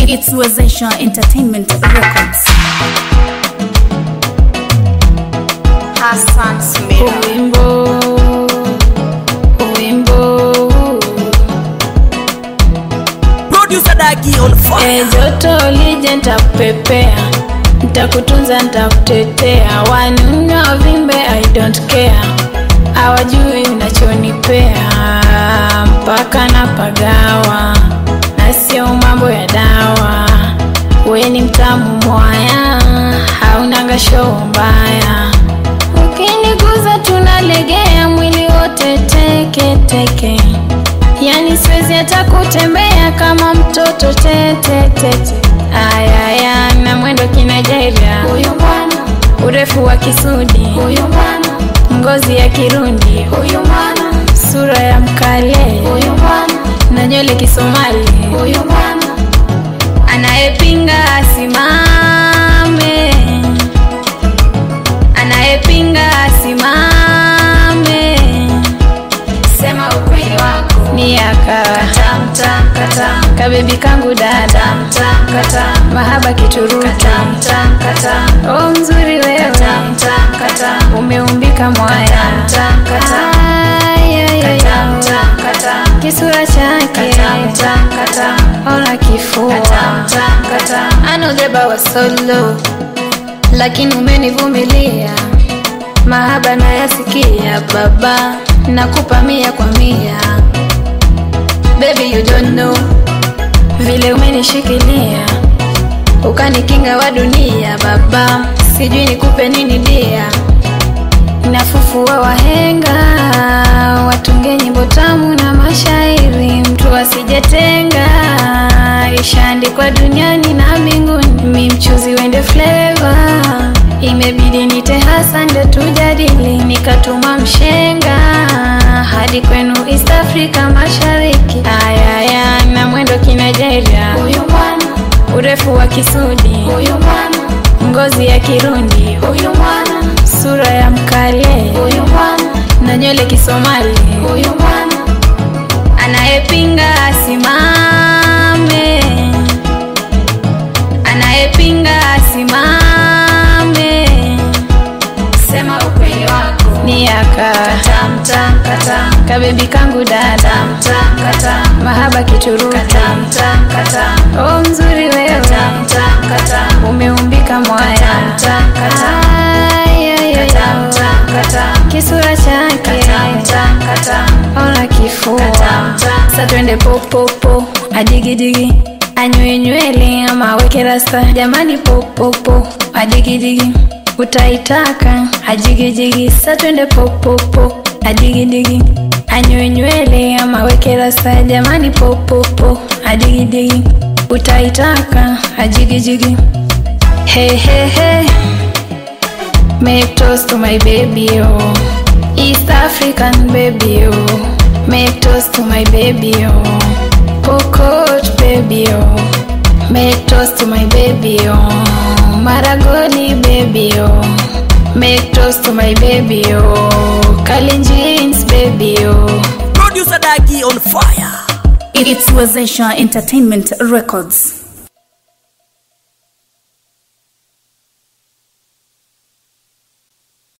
It's Wezesha Entertainment Records. Hassan Smith. Wimbo, wimbo, Producer Dagi on fire. e joto lije ntakupepea, ntakutunza ntakutetea, wanuna vimbe I don't care, hawajui unachonipea, mpaka na pagawa, na sio mambo ya dawa, we ni mtamu mwaya, haunanga show mbaya Ukiniguza tunalegea mwili wote teke teke, yani siwezi hata kutembea kama mtoto tete tete. Ayaya na mwendo kinajaira, huyo bwana, urefu wa kisudi, huyo bwana, ngozi ya Kirundi, huyo bwana, sura ya mkale, huyo bwana, na nywele Kisomali, huyo bwana, anayepinga asimame anayepinga asimame, sema ukweli wako ni yaka katamta kata kabebi kangu dada kata mahaba kituruki kata oh mzuri wewe kata kata umeumbika mwaya kata kata kisura chake kata ona kifua kata anodeba wa solo lakini umenivumilia, mahaba nayasikia baba, nakupa mia kwa mia. Baby you don't know vile umenishikilia ukanikinga wa dunia baba, sijui nikupe nini dia, nafufua wahenga watunge nyimbo tamu na mashairi, mtu asijetenga, ishaandikwa duniani na mbinguni, mi mchuzi wende flavor, imebidi nite hasa ndo tujadili, nikatuma mshenga hadi kwenu East Africa Mashariki, ayaya na mwendo kinajaira, huyo bwana urefu wa Kisudi, huyo bwana ngozi ya Kirundi, huyo bwana sura ya mkale, huyo bwana na nywele Kisomali, huyo bwana anayepinga asimame, anayepinga asimame, sema ukweli wako ni yaka katamta kata kabebi kangu dada kata mahaba kituruki kata oh mzuri wewe kata umeumbika mwaya kata kisura chake ona kifua sa twende popopo adigidigi anywe nywele ama aweke rasta jamani popopo adigidigi utaitaka ajigijigi sa twende popopo adigidigi anywe nywele ama aweke rasta jamani popopo adigidigi utaitaka ajigijigi hey, hey, hey. Make toast to my baby, oh East African baby, oh Make toast to my baby, oh Pokot baby, oh Make toast to my baby, oh Maragoli baby, oh Make toast to my baby, oh Kalenjins baby, oh Producer Dagi on fire. It's Wezesha Entertainment Records.